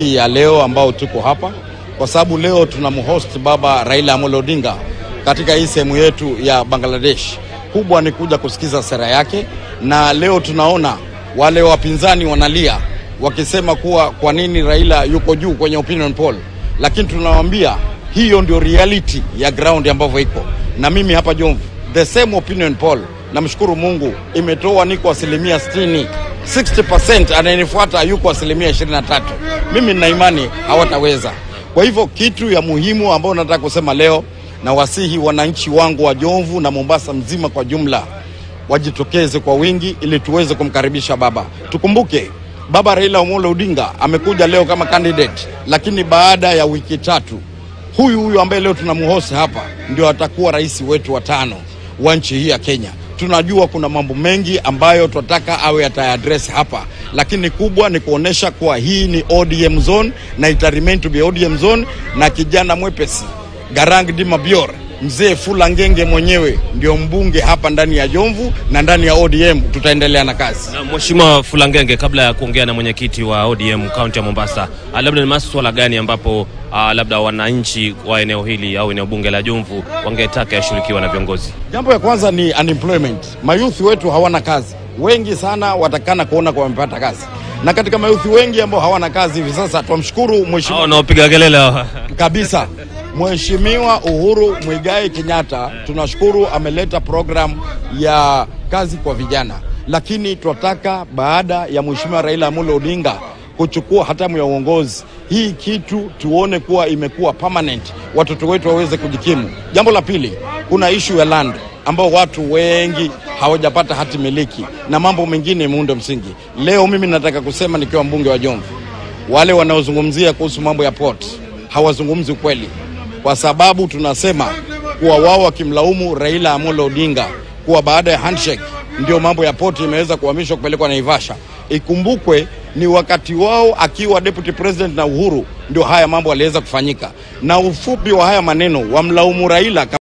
ya leo ambao tuko hapa kwa sababu leo tunamhost baba Raila Amolo Odinga katika hii sehemu yetu ya Bangladesh. Kubwa ni kuja kusikiza sera yake, na leo tunaona wale wapinzani wanalia wakisema kuwa kwa nini Raila yuko juu kwenye opinion poll, lakini tunawaambia hiyo ndio reality ya ground ambavyo iko, na mimi hapa Jomvu the same opinion poll, namshukuru Mungu imetoa niko asilimia 60 60%, anayenifuata yuko asilimia 23. Mimi nina imani hawataweza. Kwa hivyo kitu ya muhimu ambayo nataka kusema leo, na wasihi wananchi wangu wa Jomvu na Mombasa mzima kwa jumla wajitokeze kwa wingi ili tuweze kumkaribisha baba. Tukumbuke baba Raila Amolo Odinga amekuja leo kama candidate, lakini baada ya wiki tatu huyu huyu ambaye leo tunamhosi hapa ndio atakuwa rais wetu wa tano wa nchi hii ya Kenya. Tunajua kuna mambo mengi ambayo tunataka awe atayaadress hapa, lakini kubwa ni kuonesha kuwa hii ni ODM zone na ita remain to be ODM zone, na kijana mwepesi Garang Dima Bior mzee Fula Ngenge mwenyewe ndio mbunge hapa ndani ya Jomvu na ndani ya ODM. Tutaendelea na kazi. Na Mheshimiwa Fulangenge, kabla ya kuongea na mwenyekiti wa ODM kaunti ya Mombasa, ah, labda ni maswala gani ambapo ah, labda wananchi wa eneo hili au eneo bunge la Jomvu wangetaka yashughulikiwa na viongozi? Jambo ya kwanza ni unemployment. Mayuthi wetu hawana kazi, wengi sana watakana kuona kwa wamepata kazi, na katika mayuthi wengi ambao hawana kazi hivi sasa, twamshukuru Hao mheshimiwa wanaopiga kelele hawa. kabisa Mheshimiwa Uhuru Mwigai Kenyatta, tunashukuru ameleta program ya kazi kwa vijana, lakini tunataka baada ya Mheshimiwa Raila Amolo Odinga kuchukua hatamu ya uongozi, hii kitu tuone kuwa imekuwa permanent, watoto wetu waweze kujikimu. Jambo la pili, kuna ishu ya land ambao watu wengi hawajapata hati miliki na mambo mengine muundo msingi. Leo mimi nataka kusema nikiwa mbunge wa Jomvu, wale wanaozungumzia kuhusu mambo ya port hawazungumzi ukweli, kwa sababu tunasema kuwa wao wakimlaumu Raila Amolo Odinga kuwa baada ya handshake ndio mambo ya port imeweza kuhamishwa kupelekwa Naivasha. Ikumbukwe ni wakati wao akiwa deputy president na Uhuru ndio haya mambo yaliweza kufanyika, na ufupi wa haya maneno wamlaumu Raila